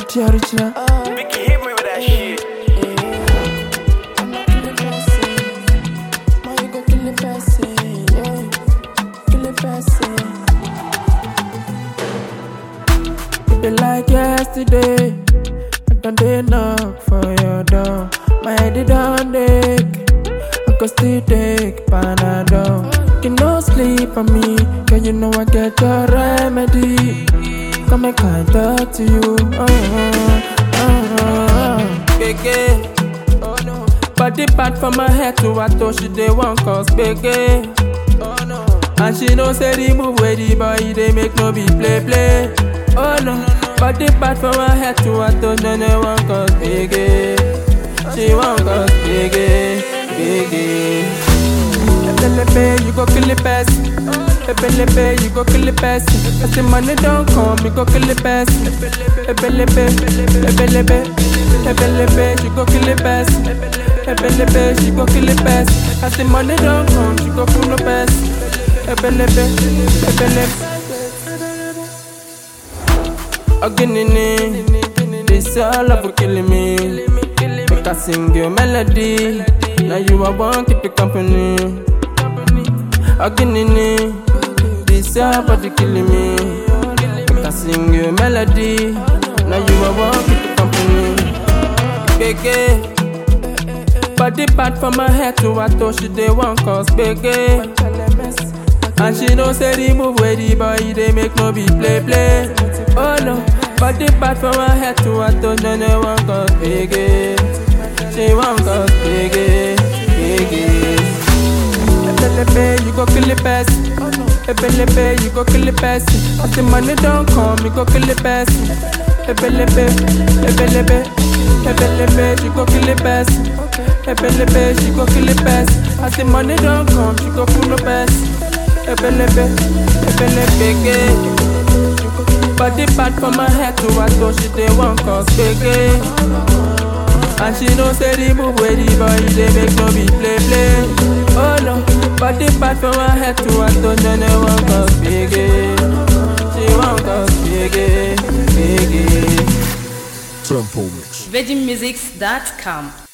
the original. Mickey hit me with that shit. It be like yesterday. I done dey knock for your door. My head it done ache. I could still take Panadol. You no sleep on me, cause you know I get your remedy. Come and I talk to you. Oh, oh, oh. Gbege. Oh no. Body bad from my head to her toe, she dey one cause gbege. Oh no. And she know say the move where the boy they make no be play play. Oh no. Body bad from her head to her toe, she dey one cause gbege. She one cause gbege, gbege. Ebelebe, you go kill the best. Ebelebe, you go kill the best. As the money don't come, you go kill the best. Ebelebe, ebelebe, ebelebe, you go kill the best. Ebelebe, she go kill the best. As the money don't come, she go kill the best. Ebelebe, ebelebe. Oginini, this all of killing me. Make I sing your melody. Now you are one keep it company. Oginini, this your body killing me. Make I sing your melody. Now you are one keep it company. Gbege, body bad from my head to her toe, she dey one cause gbege. And she know say the move where the boy they make no be play play. Oh no, body bad from her head to her toe, she dey one cause gbege. She one cause gbege, gbege. Ebelebe, you go kill the best. Ebelebe, you go kill the best. As the money don't come, you go kill the best. Ebelebe, ebelebe, ebelebe, you go kill the best. Ebelebe, she go kill the best. As the money don't come, she go kill the best. Ebelebe, ebelebe, gbege. Body bad from my head to her toe, she dey one cause gbege. And she know say the move where the boy they make no be play play. Oh no, body bad from her head to her toe, she dey one cause gbege. She one cause gbege, gbege. Tempo Mix. VeggieMusics.com